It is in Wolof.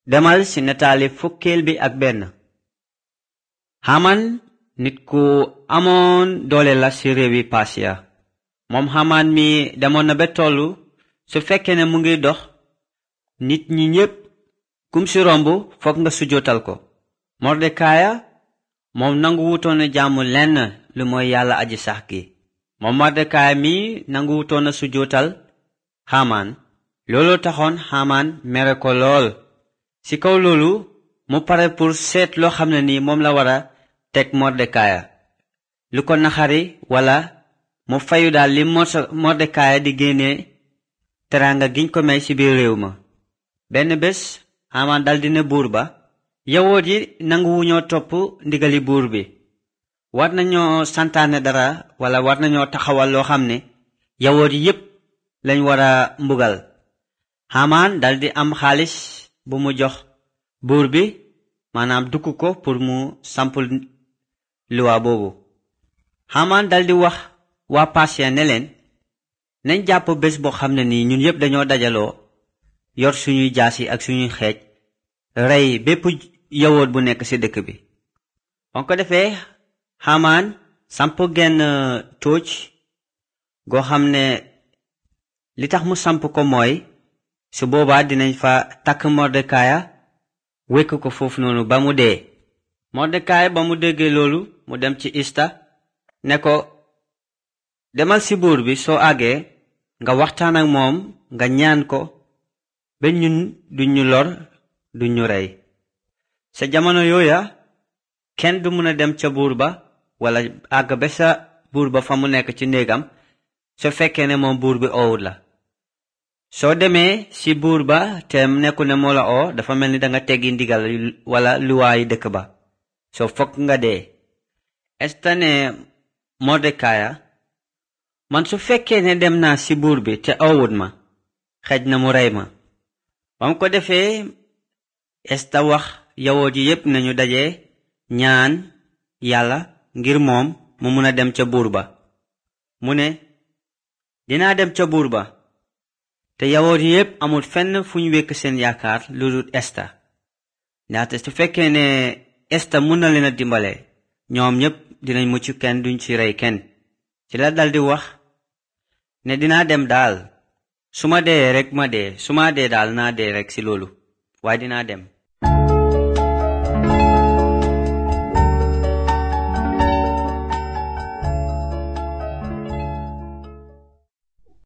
demal ci nataali fukkeel bi ak benn haman nit ku amoon doole la ci réewi pasiya moom haman mi demoon na ba tollu su fekkee ne mu ngi dox nit ñi ñépp kum ci romb fokk nga sujootal ko mordekaaya moom nangu wutoon a jaamu lenn lu mooy yàlla aji sax gi moom mordekaaya mi nangu wutoon a sujootal haman looloo taxoon haman mere ko lool ci kaw loolu mu pare pour seet loo xam ne ni moom la war a teg mordekaaya lu ko naxari wala mu fayu daal li mordekaaya di génne teraanga giñ ko may ci biir réew ma benn bés haman daldi ne buur ba yawoot yi nanguwuñoo topp ndigali buur bi war nañoo santaane dara wala war nañoo taxawal loo xam ne yawoot yi yépp lañ war a mbugal haman daldi am xaalis bu mu jox buur bi maanaam dukk ko pour mu sampul luwa boobu haman daldi wax waa pasiya ne leen nañ jàpp bés boo xam ne nii ñun yépp dañoo dajaloo yor suñuy jaasi ak suñuy xeej rey bépp yawoot bu nekk ci dëkk bi on ko defee haman samp genn tóoc goo xam ne li tax mu samp ko mooy su boobaa dinañ fa takk mordekaaya wékk ko foofu noonu ba mu dee mordekaaya ba mu déggee loolu mu dem ci ista ne ko demal ci buur bi soo àggee nga waxtaan ak moom nga ñaan ko ba ñun duñ ñu lor duñ ñu rey sa jamono yooya kenn du mën a dem ca buur ba wala àgg ba sa buur ba fa mu nekk ci néegam su fekkee ne moom buur bi oowut la soo demee ci buur ba te nekku ne moo la oo dafa mel ni danga teggi ndigal wala luwaayi dëkk ba soo fokk nga dee esta ne mordekaaya man su fekkee ne dem naa ci buur bi te oowut ma xej na mu rey ma bam ko defee esta wax yawoot yi yépp nañu daje ñaan yàlla ngir moom mu mun a dem ca buur ba mu ne dinaa dem ca buur ba te yawoot yi yépp amul fenn fu ñu wekk seen yaakaar lu dul esta ndaxte su fekkee ne esta mun na leen a dimbale ñoom ñépp dinañ mucc kenn duñ ci rey kenn ci la daldi wax ne dinaa dem daal su ma dee rek ma dee su ma dee daal naa dee rek ci loolu waaye dinaa dem